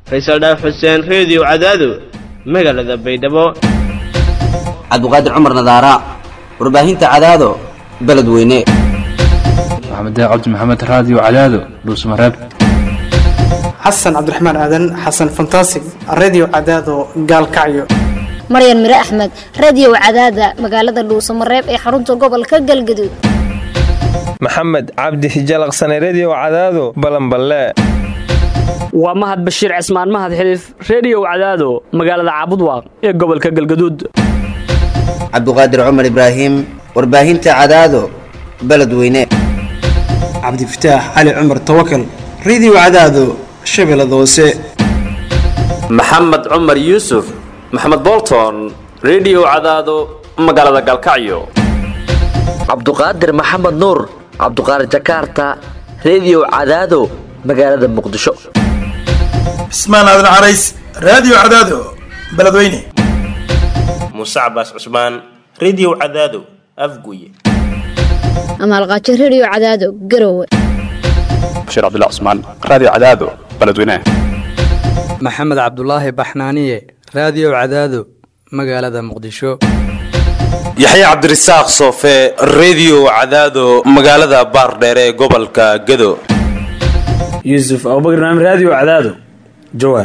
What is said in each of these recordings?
faysal dhaaf xuseen reediyo cadaado magaalada baydhabo cabdiqaadir cumar nadaara warbaahinta cadaado beledweyne maxamed cabdi maxamed raadiyo cadaado dhuusmareeb xasan cabdiraxmaan aadan xasan fantasig redio cadaado gaalkacyo maryan mire axmed radiyow cadaada magaalada dhuusamareeb ee xarunta gobolka galgaduud maxamed cabdi hijalaqsane rediyo cadaado balanballe waa mahad bashiir cismaan mahad xiliif rediyow cadaado magaalada caabudwaaq ee gobolka galgaduud cabdiqaadir cumar ibraahim warbaahinta cadaado beledweyne cabdifataax cali cumar tawakal redio cadaado shabeellada hoose maxamed cumar yuusuf maxamed bolton rediyo cadaado magaalada galkacyo cabduqaadir maxamed nuur cabduqaadir jakarta rediyo cadaado magaalada muqdisho cismaan aadan carays raadiyo cadaado beledweyne muuse cabaas cusmaan rediyo cadaado afguye amaalqaajo rediyo cadaado garowe bashiir cabdilla cusmaan raadiyo cadaado beledweyne maxamed cabdulaahi baxnaaniye raadiyo cadaado magaalada muqdisho yaxya cabdirasaaq soofe rediyo cadaado magaalada baardheere ee gobolka gado yuusuf abubakar naam raadiyo cadaado jawaar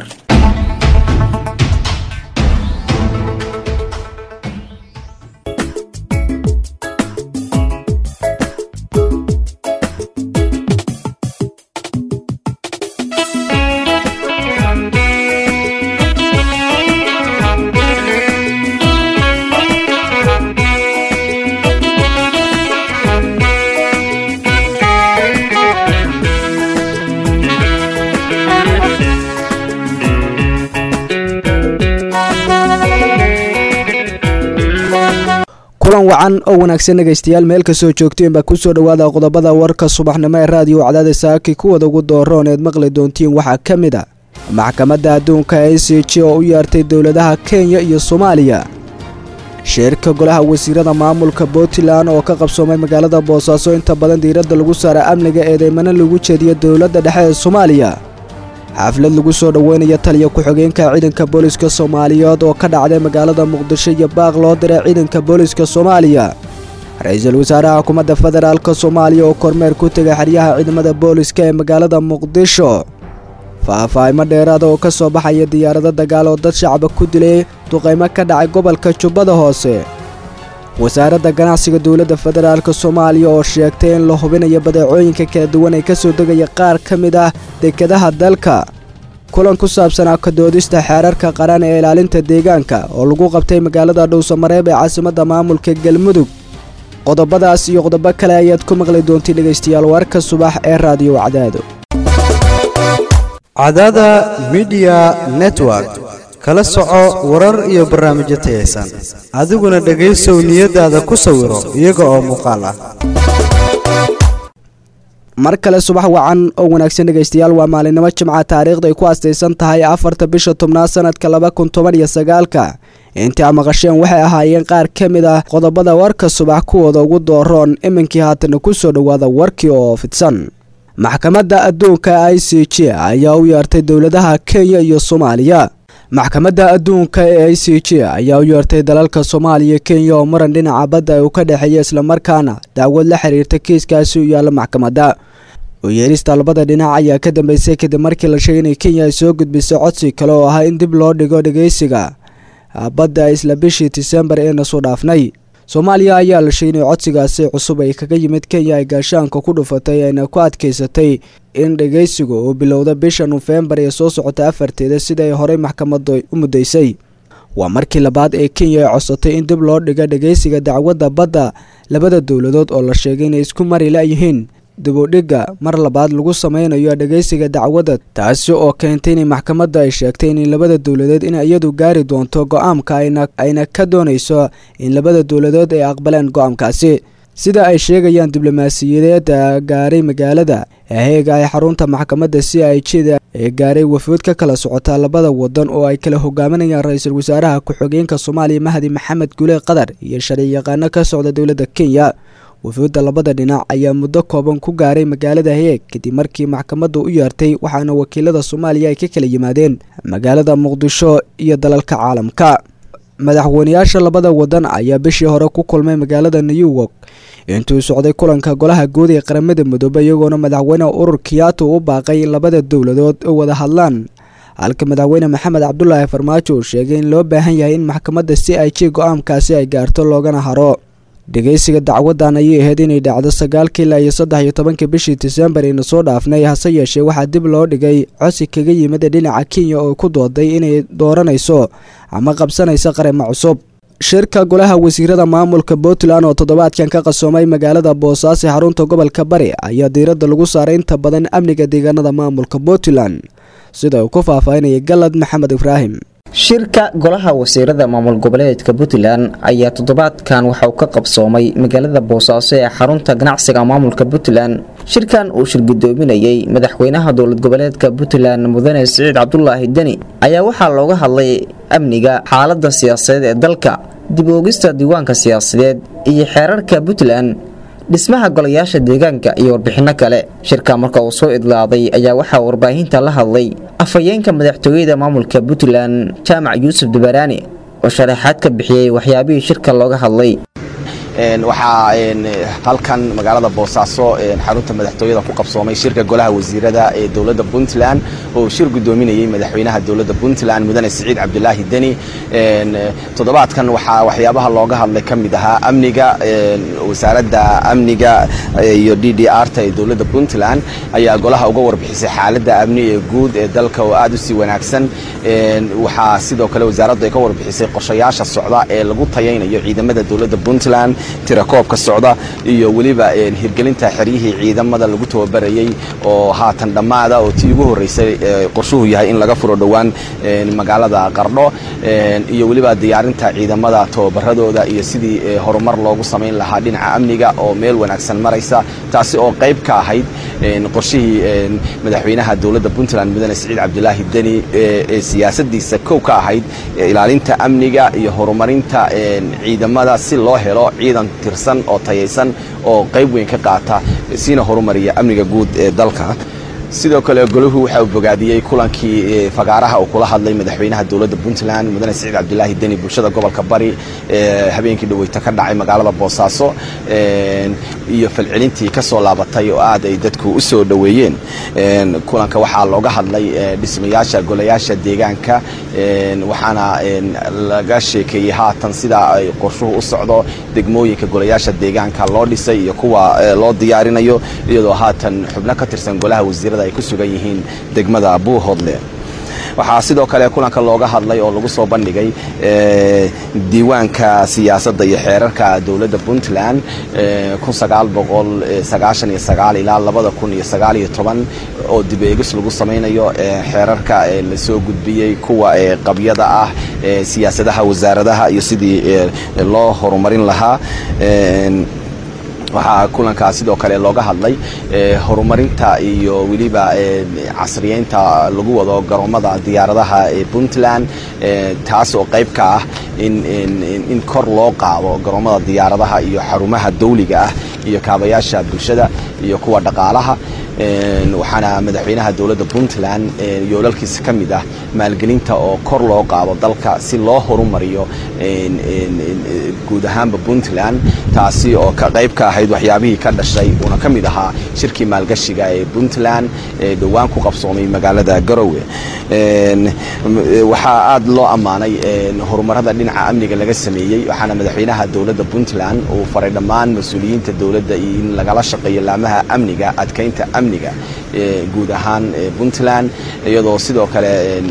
kulan wacan oo wanaagsan dhegaystayaal meel kastoo joogteen baa kusoo dhowaada qodobada warka subaxnimo ee raadiyo cadaada saaki kuwada ugu dooroon eed maqli doontiin waxaa ka mid a maxkamadda adduunka e c j oo u yeertay dowladaha kenya iyo soomaaliya shirka golaha wasiirada maamulka puntland oo ka qabsoomay magaalada boosaaso inta badan diiradda lagu saara amniga eedeymana lagu jeediyo dowladda dhexe ee soomaaliya xaflad lagu soo dhoweynaya taliya ku-xigeenka ciidanka booliska soomaaliyeed oo ka dhacday magaalada muqdisho iyo baaq loo diray ciidanka booliska soomaaliya ra-iisul wasaaraha xukuumadda federaalk soomaaliya oo kormeer ku tegay xeryaha ciidamada booliska ee magaalada muqdisho faahfaahimo dheeraada oo ka soo baxaya diyaarado dagaal oo dad shacaba ku dilay duqaymo ka dhacay gobolka jubbada hoose wasaaradda ganacsiga dowladda federaalk soomaaliya oo sheegtay in la hubinayo badeecooyinka kala duwan ee ka soo degaya qaar ka mid ah dekedaha dalka kulan ku saabsanaa kadoodista xeerarka qaran ee ilaalinta deegaanka oo lagu qabtay magaalada dhowsamareeb ee caasimadda maamulka galmudug qodobadaas iyo qodobo kale ayaad ku maqli doontiin dhegaystayaal warka subax ee raadiyo cadaado cadaada midiya network kala soco warar iyo barnaamijyo tayaysan adiguna dhegaysow niyadaada ku sawiro iyaga oo muuqaal ah mar kale subax wacan oo wanaagsan dhegaystayaal waa maalinimo jimca taariikhda ay ku astaysan tahay afarta bisha tobnaad sanadka laba kun toban iyo sagaalka intii a maqasheen waxay ahaayeen qaar ka mid ah qodobada warka subax kuwooda ugu dooroon iminkii haatana ku soo dhowaada warkii oo fidsan maxkamadda adduunka i c j ayaa u yeertay dowladaha kenya iyo soomaaliya maxkamadda adduunka ee i c j ayaa u yeertay dalalka soomaaliya kenya oo muran dhinaca badda uu ka dhexeeya islamarkaana dacwad la xiriirta kiiskaasi u yaalla maxkamadda uyeerista labada dhinac ayaa ka dambeysay kadib markii la sheegay inay kenya ay soo gudbisay codsi kale oo ahaa in dib loo dhigo dhegeysiga badda isla bishii disembar eena soo dhaafnay soomaaliya ayaa la sheegay inay codsigaasi cusub ay kaga yimid kenya ay gaashaanka ku dhufatay ayna ku adkaysatay in dhegeysigu uu bilowda bisha nofembar ee soo socota afarteeda sida ay horey maxkamadu u muddaysay waa markii labaad ee kenya ay codsatay in dib loo dhigo dhegeysiga dacwadda badda labada dowladood oo la sheegay inay isku mari la-yihiin dibudhigga mar labaad lagu sameynayo dhegeysiga dacwadda taasi oo keentay inay maxkamadda ay sheegtay in labada dowladeed in iyadu gaari doonto go-aamka ayna ka doonayso in labada dowladood ay aqbaleen go-aamkaasi sida ay sheegayaan diblomaasiyadeeda gaaray magaalada heega ay xarunta maxkamadda c i jda ee gaaray wafuud ka kala socota labada wadan oo ay kala hogaaminayaan ra-iisul wasaaraha ku-xigeenka soomaaliya mahdi maxamed gule qatar iyo sharci yaqaano ka socda dowladda kenya wafuudda labada dhinac ayaa muddo kooban ku gaaray magaalada heeg kadib markii maxkamadda u yeertay waxaana wakiilada soomaaliya ay ka kala yimaadeen magaalada muqdisho iyo dalalka caalamka madaxweynayaasha labada wadan ayaa bishii hore ku kulmay magaalada new york intuu socday kulanka golaha guud ee qaramada midoobey iyagoona madaxweyne urur kiyato u baaqay in labada dowladood u wada hadlaan halka madaxweyne maxamed cabdulaahi farmaajo uu sheegay in loo baahan yahay in maxkamadda c i j go-aankaasi ay gaarto loogana haro dhegeysiga dacwadan ayay ahayd inay dhacdo sagaalka ilaa iyo saddex iyo tobanka bishii disembar ayna soo dhaafnay hase yeeshee waxaa dib loo dhigay cosi kaga yimid dhinaca kenya oo ku dooday inay dooranayso ama qabsanayso qarimo cusub shirka golaha wasiirada maamulka puntland oo toddobaadkan ka qasoomay magaalada boosaaso xarunta gobolka bari ayaa diiradda lagu saaray inta badan amniga deegaanada maamulka puntland sida uu ku faahfaahinaya galad maxamed ibraahim shirka golaha wasiirada maamul goboleedka puntland ayaa toddobaadkan waxa uu ka qabsoomay magaalada boosaaso ee xarunta ganacsiga maamulka puntland shirkan uu shirgudoominayey madaxweynaha dowlad goboleedka puntland mudane siciid cabdulaahi deni ayaa waxaa looga hadlay amniga xaalada siyaasadeed ee dalka dib oogista diiwaanka siyaasadeed iyo xeerarka puntland dhismaha golayaasha deegaanka iyo warbixino kale shirka marka uu soo idlaaday ayaa waxaa warbaahinta la hadlay afhayeenka madaxtooyada maamulka puntland jaamac yuusuf dubaraani oo sharaxaad ka bixiyey waxyaabihii shirka looga hadlay waxaa halkan magaalada boosaaso xarunta madaxtooyada ku qabsoomay shirka golaha wasiirada ee dowladda puntland oo shir gudoominayay madaxweynaha dowladda puntland mudane siciid cabdulaahi deni toddobaadkan waxaa waxyaabaha looga hadlay ka mid ahaa amniga wasaaradda amniga iyo d d r ta ee dowladda puntland ayaa golaha uga warbixisay xaaladda amni ee guud ee dalka oo aad u sii wanaagsan waxaa sidoo kale wasaaraddu ay ka warbixisay qorshayaasha socda ee lagu tayaynayo ciidamada dowladda puntland tirakoobka socda iyo weliba hirgelinta xeryihii ciidamada lagu tababarayey oo haatan dhammaada oo tii ugu horreysay qorshuhu yahay in laga furo dhowaan magaalada qardho iyo weliba diyaarinta ciidamada tababaradooda iyo sidii horumar loogu samayn lahaa dhinaca amniga oo meel wanaagsan maraysa taasi oo qayb ka ahayd qorshihii madaxweynaha dowladda puntland mudane siciid cabdulaahi deni ee siyaasadiisa kow ka ahayd ilaalinta amniga iyo horumarinta ciidamada si loo helo ciidan tirsan oo tayaysan oo qayb weyn ka qaata siina horumariya amniga guud ee dalka sidoo kale golahu waxa uu bogaadiyey kulankii fagaaraha uu kula hadlay madaxweynaha dowladda puntland mudane siciid cabdulaahi deni bulshada gobolka bari ee habeenkii dhaweyta ka dhacay magaalada boosaaso iyo falcelintii ka soo laabatay oo aad ay dadku u soo dhoweeyeen kulanka waxaa looga hadlay dhismayaasha golayaasha deegaanka waxaana laga sheekeeyey haatan sida ay qorshuhu u socdo degmooyinka golayaasha deegaanka loo dhisay iyo kuwa loo diyaarinayo iyadoo haatan xubno ka tirsan golaha wasiirada ay ku sugan yihiin degmada buuhoodle waxaa sidoo kale kulanka looga hadlay oo lagu soo bandhigay diiwaanka siyaasadda iyo xeerarka dowladda puntland ilaa oo dib eegis lagu samaynayo xeerarka lasoo gudbiyey kuwa qabyada ah siyaasadaha wasaaradaha iyo sidii loo horumarin lahaa waxaa kulankaa sidoo kale looga hadlay horumarinta iyo weliba casriyeynta lagu wado garoomada diyaaradaha ee puntland taas oo qayb ka ah in kor loo qaado garoomada diyaaradaha iyo xarumaha dawliga ah iyo kaabayaasha bulshada iyo kuwa dhaqaalaha waxaana madaxweynaha dowladda puntland yoolalkiisa ka mid ah maalgelinta oo kor loo qaado dalka si loo horumariyo guud ahaanba puntland taasi oo ka qayb ka ahayd waxyaabihii ka dhashay uuna ka mid ahaa shirkii maalgashiga ee puntland ee dhowaan ku qabsoomay magaalada garowe waxaa aad loo ammaanay horumarada dhinaca amniga laga sameeyey waxaana madaxweynaha dowladda puntland uu faray dhammaan mas-uuliyiinta dowladda in lagala shaqeeyo laamaha amniga adkeynta amniga guud ahaan puntland iyadoo sidoo kale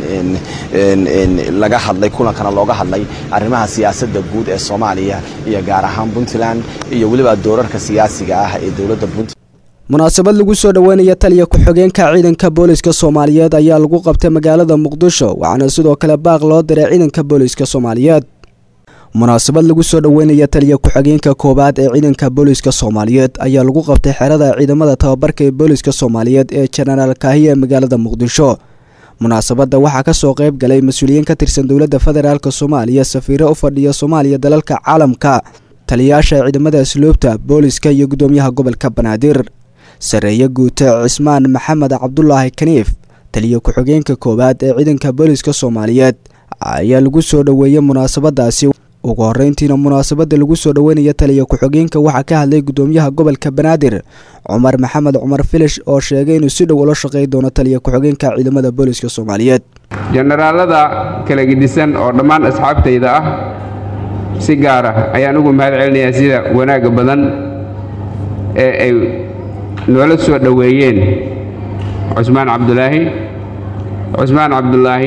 laga hadlay kulankana looga hadlay arrimaha siyaasadda guud ee soomaaliya iyo gaar ahaan puntland iyo weliba doorarka siyaasiga ah ee dowladda puntland munaasabad lagu soo dhoweynaya taliya ku-xigeenka ciidanka booliska soomaaliyeed ayaa lagu qabtay magaalada muqdisho waxaana sidoo kale baaq loo diray ciidanka booliska soomaaliyeed munaasabad lagu soo dhoweynaya taliya ku-xigeenka koowaad ee ciidanka booliska soomaaliyeed ayaa lagu qabtay xerada ciidamada tababarka ee booliska soomaaliyeed ee jenaraal kaahiya ee magaalada muqdisho munaasabadda waxaa ka soo qayb galay mas-uuliyiin ka tirsan dowladda federaalk soomaaliya safiiro u fadhiya soomaaliya dalalka caalamka taliyayaasha ciidamada asluubta booliska iyo gudoomiyaha gobolka banaadir sareeye guute cismaan maxamed cabdulaahi kaniif taliya ku-xigeenka koowaad ee ciidanka booliska soomaaliyeed ayaa lagu soo dhoweeyey munaasabadaasi ugu horeyntiina munaasabada lagu soo dhoweynaya taliya ku-xigeenka waxaa ka hadlay gudoomiyaha gobolka banaadir cumar maxamed cumar filish oo sheegay inuu si dhow ula shaqey doono taliya ku-xigeenka ciidamada booliska soomaaliyeed jenaraalada kala gedisan oo dhammaan asxaabtayda ah si gaar ah ayaan ugu mahad celinayaa sida wanaagga badan ee ay noola soo dhoweeyeen cusmaan cabdulaahi cusmaan cabdulaahi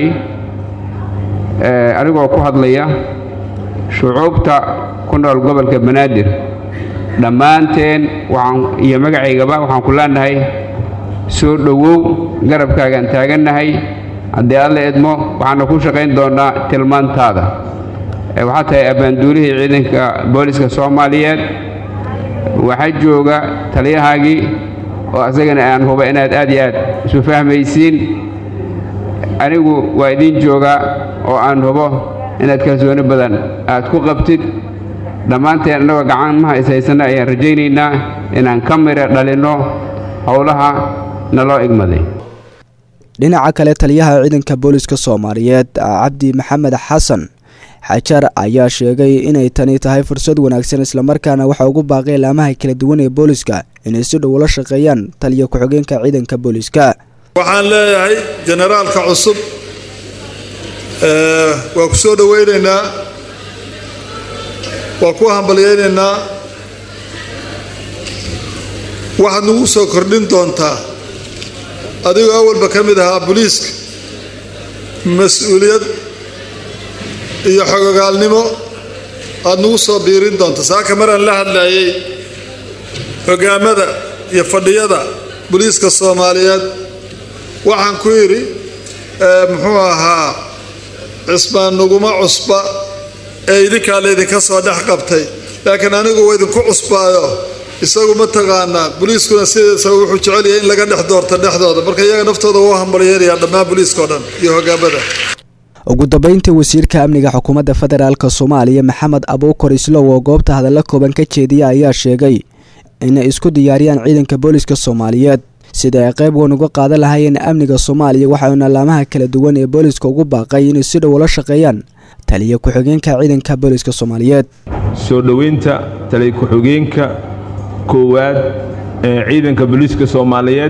anigoo ku hadlaya shucuubta ku nool gobolka banaadir dhammaanteen waxaan iyo magacaygaba waxaan ku leenahay soo dhowow garabkaagaan taagannahay haddii alla idmo waxaana ku shaqayn doonnaa tilmaantaada waxaa tahay abbaanduulihii ciidanka booliska soomaaliyeed waxaa jooga taliyahaagii oo asagana aan huba inaad aad iyo aad isu fahmaysiin anigu waa idiin joogaa oo aan hubo inaad kalsooni badan aad ku qabtid dhammaanteen annagoo gacamaha ishaysanna ayaan rajaynaynaa inaan ka mira dhalinno howlaha naloo igmaday dhinaca kale taliyaha ciidanka booliska soomaaliyeed cabdi maxamed xasan xajar ayaa sheegay inay tani tahay fursad wanaagsan islamarkaana waxa ugu baaqay laamaha kala duwan ee booliska inay si dhow ula shaqeeyaan taliya ku-xigeenka ciidanka booliska waxaan leeyahay jenaraalka cusub waa ku soo dhowaynaynaa waa ku hambalyaynaynaa waxaad nagu soo kordhin doontaa adigoo awalba ka mid ahaa booliiska mas-uuliyad iyo xogogaalnimo aad nagu soo biirin doonta saaka maraan la hadlayay hogaamada iyo fadhiyada booliiska soomaaliyeed waxaan ku yidhi muxuu ahaa cismaan naguma cusba ee idinkaa laydinka soo dhex qabtay laakiin anigu waa idinku cusbaayo isagu ma taqaanaa booliiskuna sidiisa wuxuu jecel yahay in laga dhex doorto dhexdooda marka iyaga naftooda wuu hambalyeerayaa dhammaan booliiskao dhan iyo hogaamada ugu dambeyntii wasiirka amniga xukuumadda federaalk soomaaliya maxamed abuukar islow oo goobta hadalla kooban ka jeediya ayaa sheegay inay isku diyaariyaan ciidanka booliska soomaaliyeed sida ay qayb weyn uga qaadan lahaayeen amniga soomaaliya waxauna laamaha kala duwan ee booliska ugu baaqay inay si dhow ula shaqeeyaan taliya ku-xigeenka ciidanka booliska soomaaliyeed soo dhoweynta taliya ku-xigeenka koowaad ee ciidanka booliiska soomaaliyeed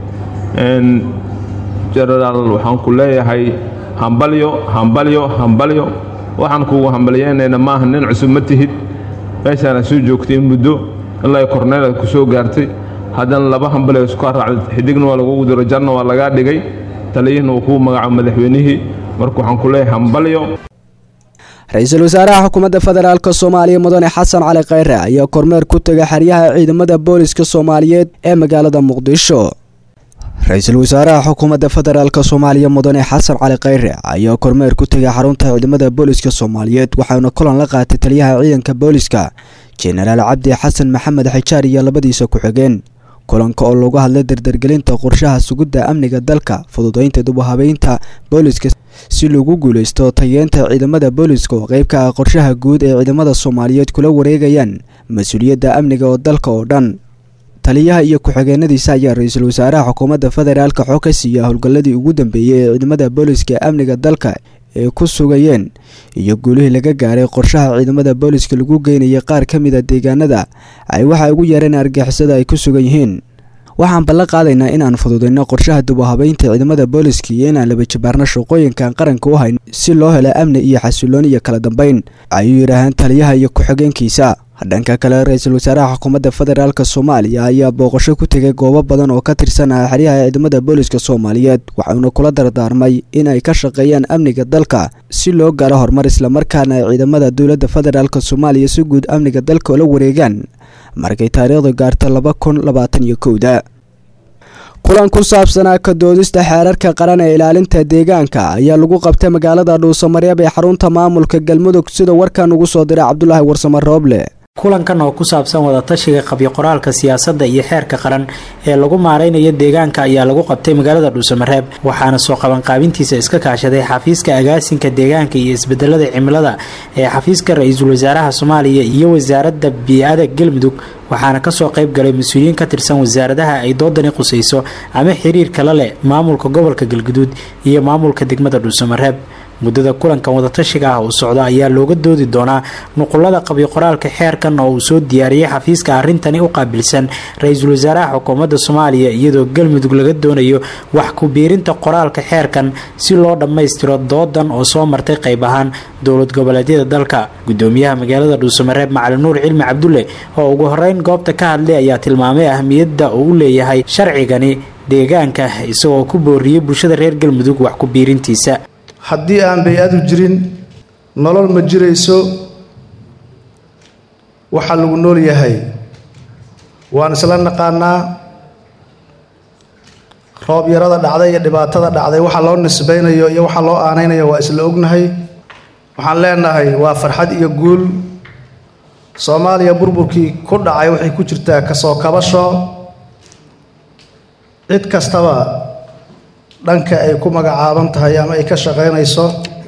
jenaraal waxaan ku leeyahay hambalyo hambalyo hambalyo waxaan kugu hambalyeynayna maaha nin cusub ma tihid meeshaana soo joogtay muddo ilaa korneelaad ku soo gaartay haddana laba hambalyo isku raacday xidigna waa lagugu diro jarna waa lagaa dhigay taliyihina uu kuu magaco madaxweynihii marka waxaan ku leeyahay hambalyo ra-iisul wasaaraha xukuumadda federaalk soomaaliya mudane xasan cali khayre ayaa kormeer ku tegay xeryaha ciidamada booliska soomaaliyeed ee magaalada muqdisho ra-iisul wasaaraha xukuumadda federaalk soomaaliya mudane xasan cali khayre ayaa kormeer ku tegay xarunta ciidamada booliska soomaaliyeed waxaana kulan la qaatay taliyaha ciidanka booliska jenaraal cabdi xasan maxamed xijaar iyo labadiisa ku-xigeen kulanka oo lagu hadlay dardargelinta qorshaha sugidda amniga dalka fududeynta dubuhabeynta booliska si lagu guuleysto tayeenta ciidamada booliska oo qeyb ka ah qorshaha guud ee ciidamada soomaaliyeed kula wareegayaan mas-uuliyadda amniga oo dalka oo dhan taliyaha iyo ku-xigeenadiisa ayaa ra-iisul wasaaraha xukuumadda federaalka xog ka siiya howlgalladii ugu dambeeyey ee ciidamada booliska ee amniga dalka ay ku sugayeen iyo guulihii laga gaaray qorshaha ciidamada booliska lagu geynayay qaar ka mid a deegaanada ay waxa ugu yeereen argixisada ay ku sugan yihiin waxaan ballan qaadaynaa inaan fududeyno qorshaha dubuhabeynta ciidamada booliska iyo inaan laba jabaarno shaqooyinkan qaranka u hayn si loo helo amni iyo xasilooni iyo kala dambeyn ayuu yidhaahaan taliyaha iyo ku-xigeenkiisa dhanka kale ra-iisul wasaaraha xukuumadda federaalk soomaaliya ayaa booqasho ku tegay goobo badan oo ka tirsan ah xeryaha ciidamada booliska soomaaliyeed waxauna kula dardaarmay inay ka shaqeeyaan amniga dalka si loo gaaro horumar islamarkaana ay ciidamada dowladda federaalk soomaaliya si guud amniga dalka ula wareegaan markay taariikhdu gaarto laba kun labaatan iyo kowda kulan ku saabsanaa ka doodista xeerarka qaran ee ilaalinta deegaanka ayaa lagu qabtay magaalada dhuusamareeb ee xarunta maamulka galmudug sida warkan ugu soo diray cabdulaahi warsamo rooble kulankan oo ku saabsan wadatashiga qabyo qoraalka siyaasadda iyo xeerka qaran ee lagu maareynayo deegaanka ayaa lagu qabtay magaalada dhuusamareeb waxaana soo qabanqaabintiisa iska kaashaday xafiiska agaasinka deegaanka iyo isbedelada cimilada ee xafiiska ra-iisul wasaaraha soomaaliya iyo wasaaradda bii-ada galmudug waxaana kasoo qayb galay mas-uuliyiin ka tirsan wasaaradaha ay doodani qusayso ama xiriirka la leh maamulka gobolka galguduud iyo maamulka degmada dhuusamareeb muddada kulankan wadatashiga ah uu socdo ayaa looga doodi doonaa nuqulada qabyo qoraalka xeerkan oo uu soo diyaariyey xafiiska arrintani u qaabilsan ra-iisul wasaaraha xukuumadda soomaaliya iyadoo galmudug laga doonayo wax ku biirinta qoraalka xeerkan si loo dhammaystiro doodan oo soo martay qayb ahaan dowlad goboleedyada dalka gudoomiyaha magaalada dhuusamareeb macalin nuur cilmi cabdulle oo ugu horeyn goobta ka hadlay ayaa tilmaamay ahmiyadda uu u leeyahay sharcigani deegaanka isagoo ku booriyey bulshada reer galmudug wax ku biirintiisa haddii aan bay-adu jirin nolol ma jirayso waxaa lagu nool yahay waan isla naqaanaa roob yarada dhacday iyo dhibaatada dhacday waxa loo nisbaynayo iyo waxa loo aanaynayo waa isla ognahay waxaan leenahay waa farxad iyo guul soomaaliya burburkii ku dhacay waxay ku jirtaa kasoo kabasho cid kastaba dhanka ay ku magacaaban tahay ama ay ka shaqaynayso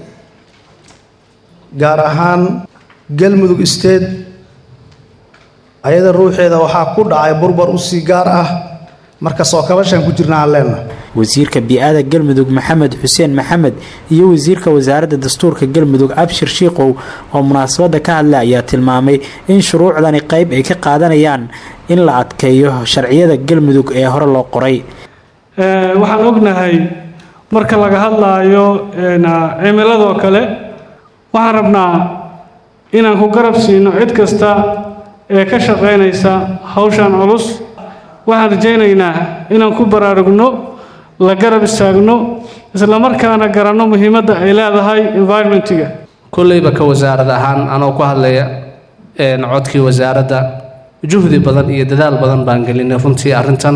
gaar ahaan galmudug state ayada ruuxeeda waxaa ku dhacay burbur usii gaar ah marka soo kabashaan ku jirna aan leenahay wasiirka bii-ada galmudug maxamed xuseen maxamed iyo wasiirka wasaaradda dastuurka galmudug abshir shiikow oo munaasabadda ka hadlay ayaa tilmaamay in shuruucdani qayb ay ka qaadanayaan in la adkeeyo sharciyada galmudug ee hore loo qoray waxaan ognahay marka laga hadlaayo cimiladoo kale waxaan rabnaa inaan ku garab siino cid kasta ee ka shaqaynaysa hawshan culus waxaan rajaynaynaa inaan ku baraarugno la garab istaagno islamarkaana garanno muhiimadda ay leedahay environmentiga kolleyba ka wasaarad ahaan anoo ku hadlaya codkii wasaaradda juhdi badan iyo dadaal badan baan gelinay runtii arrintan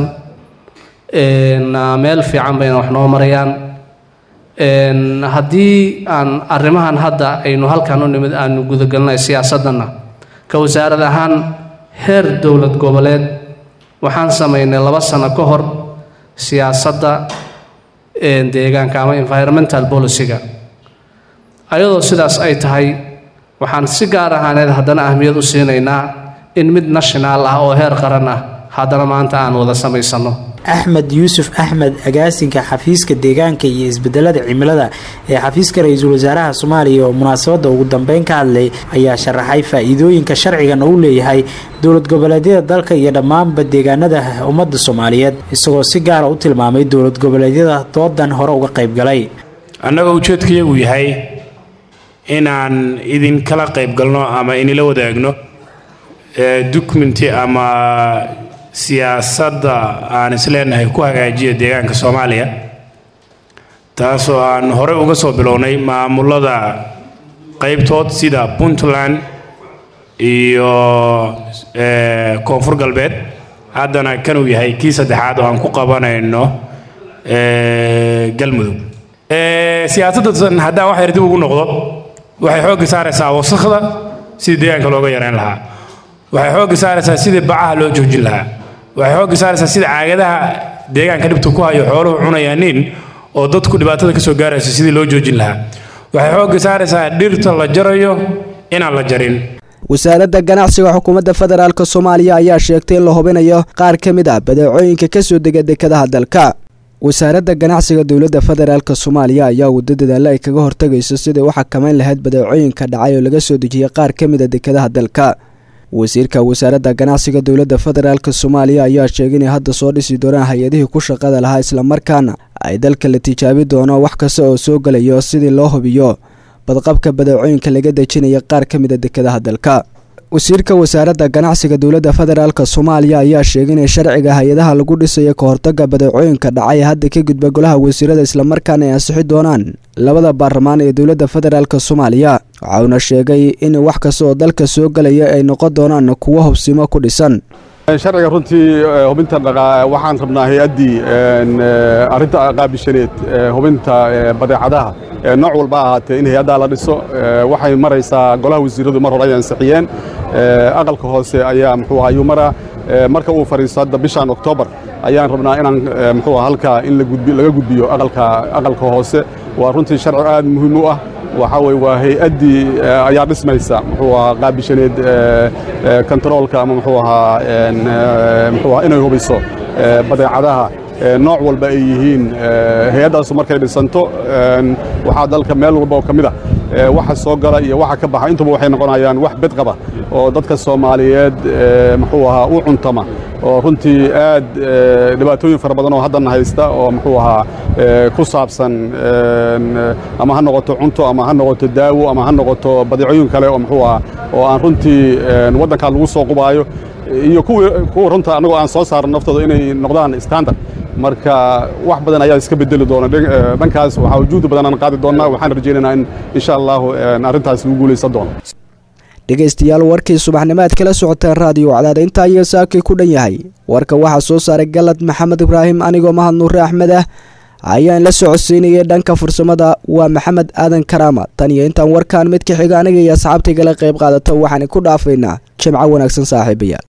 meel fiican bayna wax noo marayaan haddii aan arrimahan hadda aynu halkan u nimid aanu gudagelinay siyaasaddanna ka wasaarad ahaan heer dowlad goboleed waxaan samaynay laba sano ka hor siyaasadda deegaanka ama environmental policyga ayadoo sidaas ay tahay waxaan si gaar ahaaneed haddana ahmiyad u siinaynaa in mid national ah oo heer qaran ah haddana maanta aan wada samaysano axmed yuusuf axmed agaasinka xafiiska deegaanka iyo isbedelada cimilada ee xafiiska ra-iisul wasaaraha soomaaliya oo munaasabadda ugu dambeyn ka hadlay ayaa sharaxay faa-iidooyinka sharcigan uu leeyahay dowlad goboleedyada dalka iyo dhammaanba deegaanada ummadda soomaaliyeed isagoo si gaara u tilmaamay dowlad goboleedyada doodan hore uga qayb galay annaga ujeedkayagu yahay inaan idinkala qayb galno ama inila wadaagno dukumenti ama siyaasadda aan isleenahay ku hagaajiya deegaanka soomaaliya taasoo aan horey uga soo bilownay maamulada qaybtood sida puntland iyo koonfur galbeed haddana kanuu yahay kii saddexaad oo aan ku qabanayno galmudug siyaasaddan haddaan wax yar dib ugu noqdo waxay xoogga saaraysaa wasakhda sidii deegaanka looga yareyn lahaa waxay xoogga saaraysaa sidii bacaha loo joojin lahaa waxay xoogga saaraysaa sida caagadaha deegaanka dhibta ku hayo xooluhu cunayaanin oo dadku dhibaatada ka soo gaarayso sidii loo joojin lahaa waxay xoogga saaraysaa dhirta la jarayo inaan la jarin wasaaradda ganacsiga xukuumadda federaalk soomaaliya ayaa sheegtay in la hubinayo qaar ka mid ah badeecooyinka ka soo dega dekadaha dalka wasaaradda ganacsiga dowladda federaalk soomaaliya ayaa waddo dadaalla ay kaga hortagayso sidai u xakamayn lahayd badeecooyinka dhacay oo laga soo dejiyay qaar ka mid a dekadaha dalka wasiirka wasaaradda ganacsiga dowladda federaalk soomaaliya ayaa sheegay inay hadda soo dhisi doonaan hay-adihii ku shaqada lahaa islamarkaana ay dalka la tijaabi doono wax kasta oo soo gelayo sidii loo hubiyo badqabka badeecooyinka laga dejinaya qaar ka mid a dekadaha dalka wasiirka wasaaradda ganacsiga dowladda federaalk soomaaliya ayaa sheegay inay sharciga hay-adaha lagu dhisayo ka hortaga badeecooyinka dhacay hadda ka gudba golaha wasiirada islamarkaana ay ansixi doonaan labada baarlamaan ee dowladda federaalk soomaaliya waxauna sheegay in wax kasta oo dalka soo gelaya ay noqon doonaan kuwo hubsimo ku dhisan sharciga runtii hubinta waxaan rabnaa hay-addii arrinta qaabishaneed hubinta badeecadaha nooc walba ahaatee in hay-addaa la dhiso waxay maraysaa golaha wasiiradu mar hore ay ansixiyeen aqalka hoose ayaa muxuu ahaa ayuu maraa marka uu fadhiisto hadda bishan oktoobar ayaan rabnaa inaan muxuu ahaa halkaa in laga gudbiyo aqalka aqalka hoose waa runtii sharci aad muhiim u ah waxaa weye waa hay-addii ayaa dhismaysa muxuu ahaa qaabishaneed kontaroolka ama muxuu ahaa muxuu ahaa inay hubiso badeecadaha nooc walba ay yihiin hay-addaasu markay dhisanto waxaa dalka meel walba oo ka mid a waxa soo gala iyo waxa ka baxa intuba waxay noqonayaan wax bedqaba oo dadka soomaaliyeed muxuu ahaa u cuntama oo runtii aad dhibaatooyin fara badan oo haddana haysta oo muxuu ahaa ku saabsan ama ha noqoto cunto ama ha noqoto daawo ama ha noqoto badeecooyin kale oo muxuu ahaa oo aan runtii waddankaa lagu soo qubaayo iyo kuwa runta annagoo aan soo saaran naftooda inay noqdaan standard marka wax badan ayaa iska bedeli doona dhankaas waxaa wujuudi badan aan qaadi doonnaa waxaan rajaynaynaa in insha allahu arrintaas lagu guulaysan doono dhegaystayaal warkii subaxnimo aad kala socoteen raadiyo cadaada intaa iyo saakii ku dhan yahay warka waxaa soo saaray galad maxamed ibraahim anigoo mahad nuure axmed ah ayaan la socodsiinayay dhanka farsamada waa maxamed aadan karaama tan iyo intaan warkaan mid ka xiga aniga iyo asxaabtaygala qayb qaadata waxaan ku dhaafaynaa jimco wanaagsan saaxiibayaal